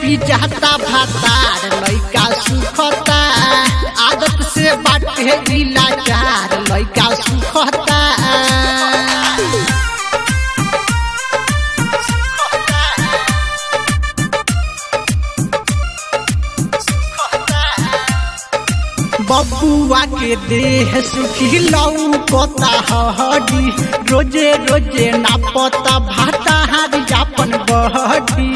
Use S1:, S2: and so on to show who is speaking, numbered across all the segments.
S1: पिजाता भातार लइका सुखता आदत से बाटे इलाजार लइका सुखता बबुआ के देह सुखी लऊ कोता हडी रोजे रोजे ना पता भाता हारी जापन बहडी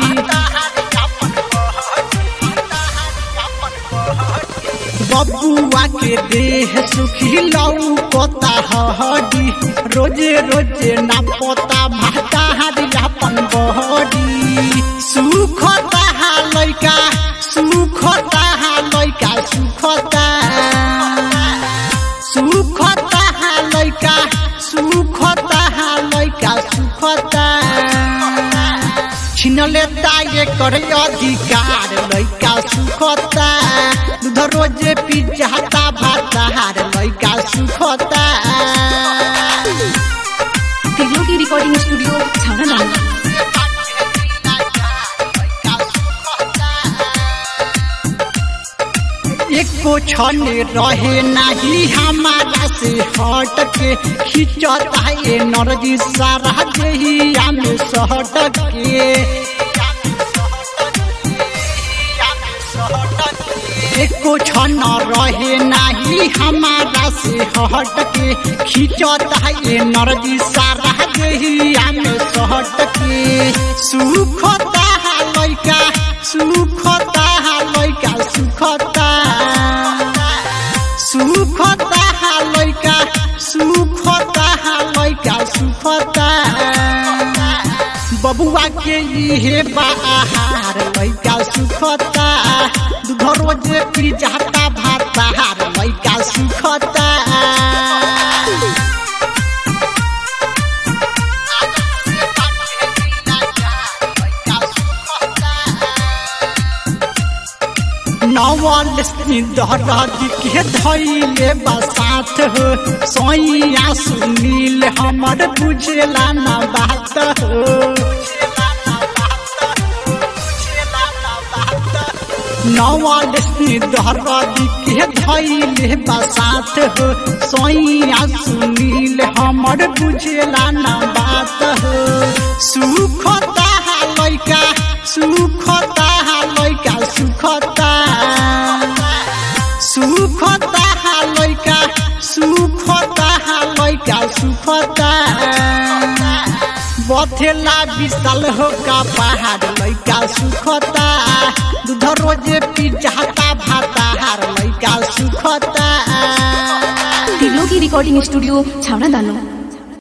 S1: बबुआ के देह सुखी लऊ कोता हडी रोजे रोजे ना पता भाता हारी जापन बहडी सुखता हा लइका सुखता हा लइका सुखता सुखता हा लइका सुखता हा लइका सुखता छिनले ताये कर अधिकार लइका सुखता दूध रोजे पिजाता भातार लइका सुखता
S2: त्रिलोकी रिकॉर्डिंग स्टूडियो छाना नाम
S1: एको क्षण रहे नहीं हमारा से हट के खिंचता ये नरजी सारा देहिया में सहट के एको क्षण रहे नहीं हमारा से हट के खिंचता ये नरजी सारा देहिया में सहट के सुखता लइका सुखता लइका सुखता सुखता लइका सुखता लइका सुखता बबुआ के इहे बाहार लइका सुखता दूध रोजे पी जाता भातार लइका सुखता नवल दहराज के धैले बसात हो सोइया सुनील हमर बुझेला न बात हो नवल दहराज के धैले बसात हो सोइया सुनील हमर बुझेला न बात हो सुखता लइका सुखता लइका सुखता सुखता लइका सुखता लइका सुखता बथेला विशाल हो का पहाड़ लइका सुखता दूध रोजे पिजाता भातार लइका सुखता
S2: त्रिलोकी रिकॉर्डिंग स्टूडियो छाना दानो